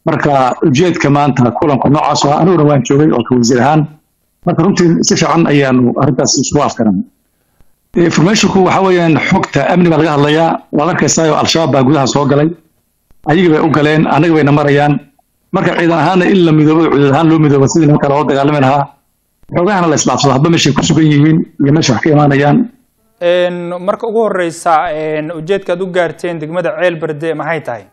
marka ujeedka maanta kulanku noocaas ah aniguna waan joogay oo ka wasiir ahaan marka runtii si fiican ayaanu arrintaas isugu afkaran informationku waxa weeyaan xogta amni baa laga hadlayaa waad arkaysaa al-shabaab baa gudaha soo galay ayagii bay u galeen annaga bayna marayaan marka ciidan ahaana in la midoobo cuduud ahaan loo midoobo sidii nimanka loo dagaalami lahaa xoogahana la isdhaafsado hadba meeshay ku sugan yihiin iyo meesha wax ka imaanayaan marka ugu horeysa ujeedka aad u gaarteen degmada ceel berde maxay tahay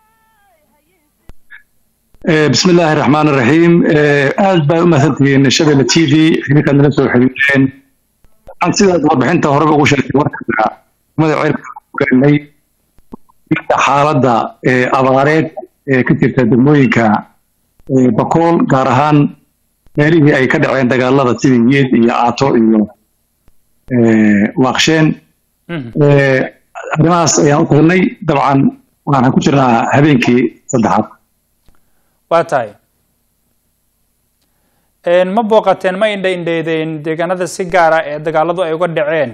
bismi illaahi raxmaan iraxiim aad baa u mahadsantihiin shabelle t v xiriirkaad nala soo xiriireen sidaad warbixinta horeba ugu sheegtay warka degmada ceelberde xaaladda abaareed ee ka jirta degmooyinka bakool gaar ahaan meelihii ay ka dhaceen dagaalada sidii yeed iyo aato iyo waaqsheen arrimahaas ayaan u tagnay dabcan waxaan ku jirnaa habeenkii saddexaad waa tahay ma booqateen ma indha indheedeen deegaanada si gaara ee dagaaladu ay uga dhaceen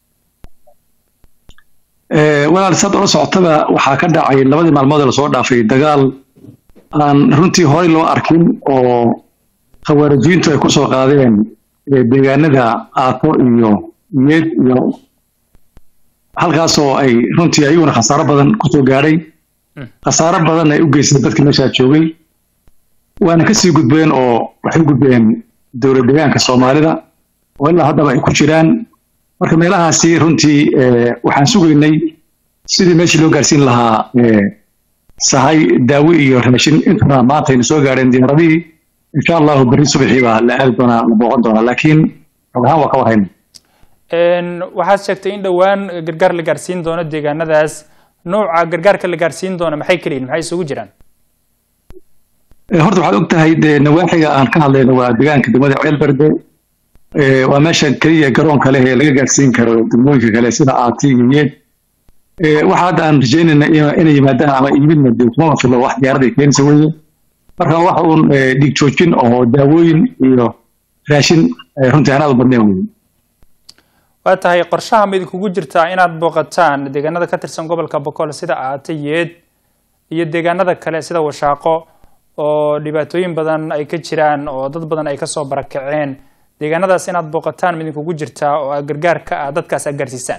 walaal saad ula socotaba waxaa ka dhacay labadii maalmood ee lasoo dhaafay dagaal aan runtii horey loo arkin oo khawaarijiintu ay kusoo qaadeen deegaanada aato iyo yeed iyo halkaasoo ay runtii ayaguna khasaaro badan kusoo gaadhay khasaaro badan ay u geysteen dadkii meeshaa joogay waana kasii gudbeen oo waxay u gudbeen dowlad deegaanka soomaalida oo ilaa haddaba ay ku jiraan marka meelahaasi runtii waxaan sugaynay sidii meeshii loo gaarsiin lahaa sahay daawo iyo raashin intuna maanta aynu soo gaadheen diyaaradihii insha allahu berri subaxii baa la aadi doonaa la booqan doonaa laakiin xog ahaan waa ka warhayna waxaad sheegtay in dhowaan gargaar la gaarsiin doono deegaanadaas nooca gargaarka la gaarsiin doono maxay keliyiin maxay isugu jiraan horta waxaad og tahay dee nawaaxiga aan ka hadlayno waa deegaanka degmada ceelberde waa meesha keliya garoonka leh ee laga gaarsiin karo degmooyinka kale sida aati iyo yeed waxa hadda aan rajaynayna inay yimaadaan ama iibidna dee kuma filo wax diyaaraday keenaysa weeye marka waxa uun dhiig joojin oo daawooyin iyo raashin runtii aan aad u badneen weeye waa tahay qorshaha ma idinkugu jirtaa inaad booqataan deegaanada ka tirsan gobolka boqol sida aate yeed iyo deegaanada kale sida washaaqo oo dhibaatooyin badan ay ka jiraan oo dad badan ay kasoo barakaceen deegaanadaas inaad booqataan ma idinkugu jirtaa oo aad gargaarka ah dadkaas aad gaarsiisaan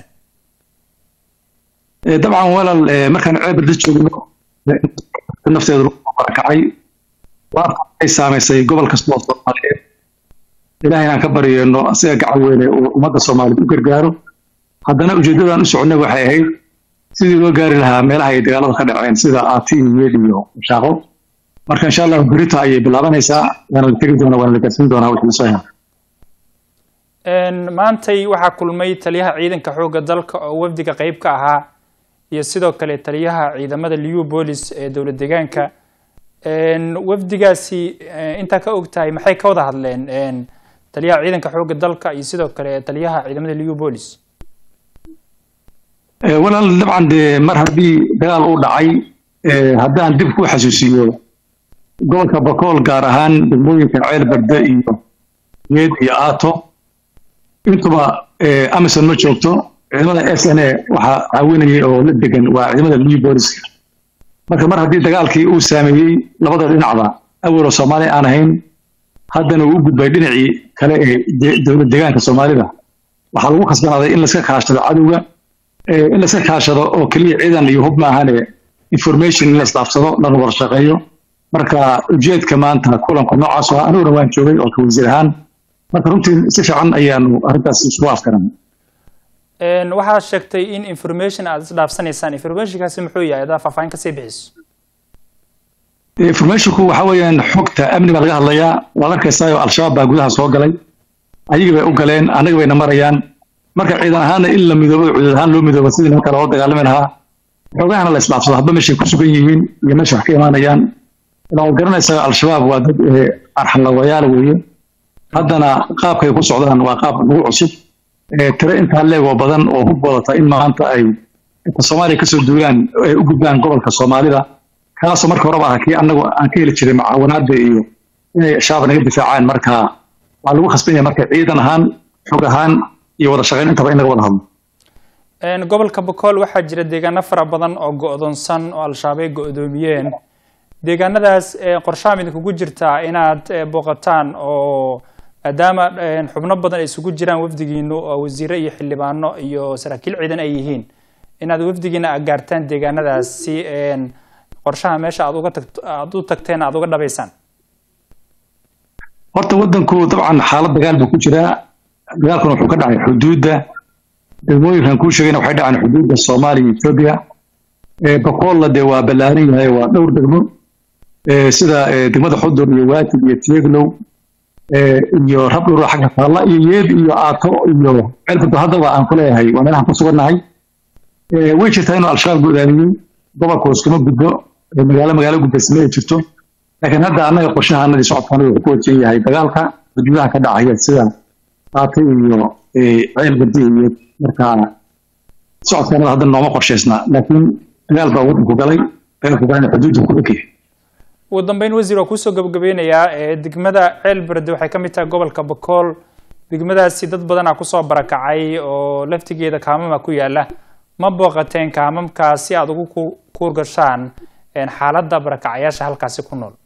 dabcan walaal markaan ceebirda joogno nafteedu lagu barakacay ay saamaysay gobol kasta oo soomaaliyeed ilahay inaan ka baryeeno asiga gacan weyne uu ummadda soomaaliyeed u gargaaro haddana ujeeddadaan u soconay waxay ahayd sidii loo gaari lahaa meelaha ay dagaalada ka dhaceen sida aati iyo yeed iyo shaaqo marka insha allahu berita ayay bilaabanaysaa waana la tegi doonaa waana la gaarsiin doonaa wixii lasoo helo maantay waxaa kulmay taliyaha ciidanka xoogga dalka oo wafdiga qeyb ka ahaa iyo sidoo kale taliyaha ciidamada liu bolis ee dowlad deegaanka wafdigaasi intaa ka og tahay maxay ka wada hadleen taliyaha ciidanka xoogga dalka iyo sidoo kale taliyaha ciidamada liu bolis walaal dabcan dee mar haddii dagaal uu dhacay haddaan dib ku xasuusiyo gobolka bakool gaar ahaan degmooyinka ceel berde iyo yeed iyo aato intuba amison ma joogto ciidamada s n a waxaa caawinayay oo la degan waa ciidamada liu booliska marka mar haddii dagaalkii uu saameeyey labada dhinacba awaloo soomaali aan ahayn haddana uu u gudbay dhinacii kale ee dowlad deegaanka soomaalida waxaa lagu khasbanaaday in laska kaashado cadowga in laska kaashado oo keliya ciidan iyo hub maahane information in la isdhaafsado lana wada shaqeeyo marka ujeedka maanta kulanku noocaas ah aniguna waan joogay oo ka wasiir ahaan marka runtii si fiican ayaanu arrintaas isugu afkaran waxaad sheegtay in information aad isdhaafsanaysaan informationkaasi muxuu yahay adaa faahfaahin kasii bixiso informationku waxa weeyaan xogta amni baa laga hadlayaa waad arkaysaa al-shabaab baa gudaha soo galay ayagii bay u galeen annaga bayna marayaan marka ciidan ahaana in la midoobo cuduud ahaan loo midoobo sidii nimanka loo dagaalami lahaa xoogahana la isdhaafsado hadba meeshay ku sugan yihiin iyo meesha wax ka imaanayaan ilaa waad garanaysaa al-shabaab waa dad arxalawayaal weeye haddana qaabkay ku socdaan waa qaab nagu cusub tiro intaa leegoo badan oo hub wadata in maanta ay inta soomaaliya kasoo duulaan ay u gudbaan gobolka soomaalida kaasoo marka horeba ah kii annagu aan ka heli jiray mucaawanaada iyo inay shabaab naga difaacaan marka waa lagu khasban yahay marka ciidan ahaan xog ahaan iyo wada shaqayn intaba in laga wada hadlo gobolka bokool waxaa jira deegaano fara badan oo go-doonsan oo al-shabaab ay go-doomiyeen deegaanadaas qorshaha midinkugu jirtaa inaad booqataan oo maadaama xubno badan ay isugu jiraan wafdigiinu oo wasiire iyo xildhibaano iyo saraakiil ciidan ay yihiin inaad wafdigiina gaartaan deegaanadaas si qorshaha meesha aad uga tagt aada u tagteen aada uga dhabaysaan horta waddanku dabcan xaalad dagaal buu ku jiraa dagaalkuna wuxuu ka dhacay xuduudda degmooyinkan kuu sheegayna waxay dhaceen xuduudda soomaaliya etoobiya boqoolla dee waa ballaaran yahay waa dhowr degmo sida degmada xudur iyo waatid iyo tieglow iyo rabdhura xagga taalla iyo yeed iyo aato iyo ceelbado haddaba aan ku leeyahay waa meelahan ku sugannahay way jirtaa inuu al-shabaab godaamiyey gobolka hoskama gudbo magaalo magaalo gudbaysama ay jirto laakiin hadda annaga qorshahaanadii socodkaana wuxuu ku wajan yahay dagaalka xuduudaha ka dhacaya sida aato iyo ceelbadi iyo markaa socodkaanada hadda nooma qorshaysnaa laakiin dagaal baa waddanku galay dagaalku galana xuduudda ku dhegyahay ugu dambeyn wasiir waa kuusoo gabagabeynayaa degmada ceelberde waxay ka mid tahay gobolka bakool degmadaasi dad badanaa kusoo barakacay oo laftigeeda kaamama ku yaala ma booqateen kaamamkaas si aada ugu kuurgashaan xaaladda barakacayaasha halkaasi ku nool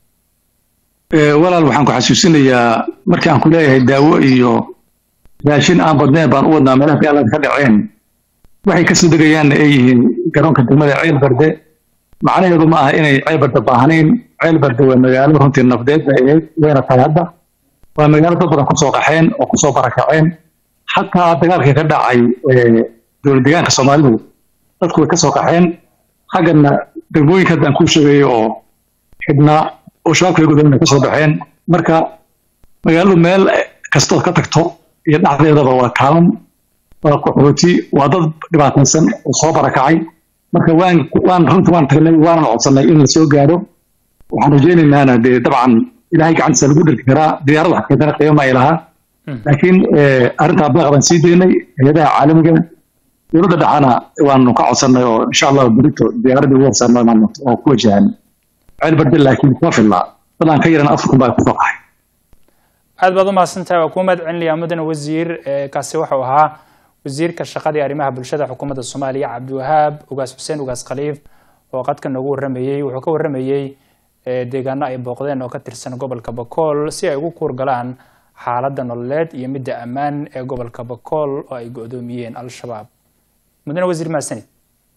walaal waxaan ku xasuusinayaa markii aan ku leeyahay daawo iyo raashin aan badneen baan u wadnaa meelaha dagaalada ka dhaceen waxay kasoo degayaanna ay yihiin garoonka degmada ceelberde macnaheedu ma aha inay ceelbarda baahnayn ceelbarda waa magaalo runtii nafdeed bay ahayd wayna tahay hadda waa magaalo dad badan kusoo qaxeen oo kusoo barakaceen xataa dagaalkii ka dhacay dowlad deegaanka soomaalidu dadku way kasoo qaxeen xaggana degmooyinka hadda aan kuu sheegayo oo xidhnaa oo shabaabka gudana kasoo baxeen marka magaaladu meel kastood ka tagto iyo dhacdeedaba waa kaalan waa qaxooti waa dad dhibaataysan oo soo barakacay marka waan waan runta waan tagnay waanan codsanay in la soo gaaro waxaan rajaynaynaa dee dabcan ilaahay gacantiisa lagu dhirki karaa diyaarada wax keentana qiimo ay lahaa laakiin arrintaa baaq baan sii daynay hay-adaha caalamiga dowladda dhexana waanu ka codsanay oo insha allah berito diyaaradii ugu horsaarno oo ku wajahan ceel barde laakiin kuma filnaa dad aan ka yaran afar kun baa ku faqahay aad baad u mahadsantahay waa kuu mahad celinayaa mudane wasiir kaasi wuxuu ahaa wasiirka shaqada iyo arrimaha bulshada xukuumadda soomaaliya cabdiwahaab ugaas xuseen ugaas khaliif oo qadka noogu warramayey wuxuu ka warramayey deegaano ay booqdeen oo ka tirsan gobolka bakool si ay ugu kuurgalaan xaaladda nololeed iyo midda ammaan ee gobolka bakool oo ay go-doomiyeen al-shabaab mudane wasiir mahadsanid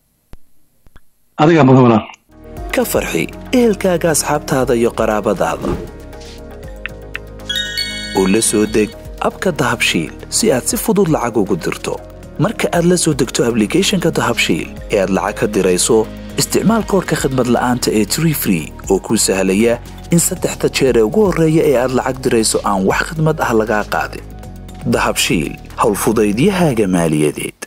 adigaa mudan walaal ka farxi ehelkaaga asxaabtaada iyo qaraabadaada oo la soo deg abka dahabshiil si aad si fudud lacag ugu dirto marka aad la soo degto ablicathonka dahabshiil ee aad lacag ka dirayso isticmaal koorka khadmad la'aanta ee tree free oo kuu sahlaya in saddexda jeer ee ugu horreeya ee aad lacag dirayso aan wax khidmad ah lagaa qaadin dahabshiil howlfudaydiyahaaga maaliyadeed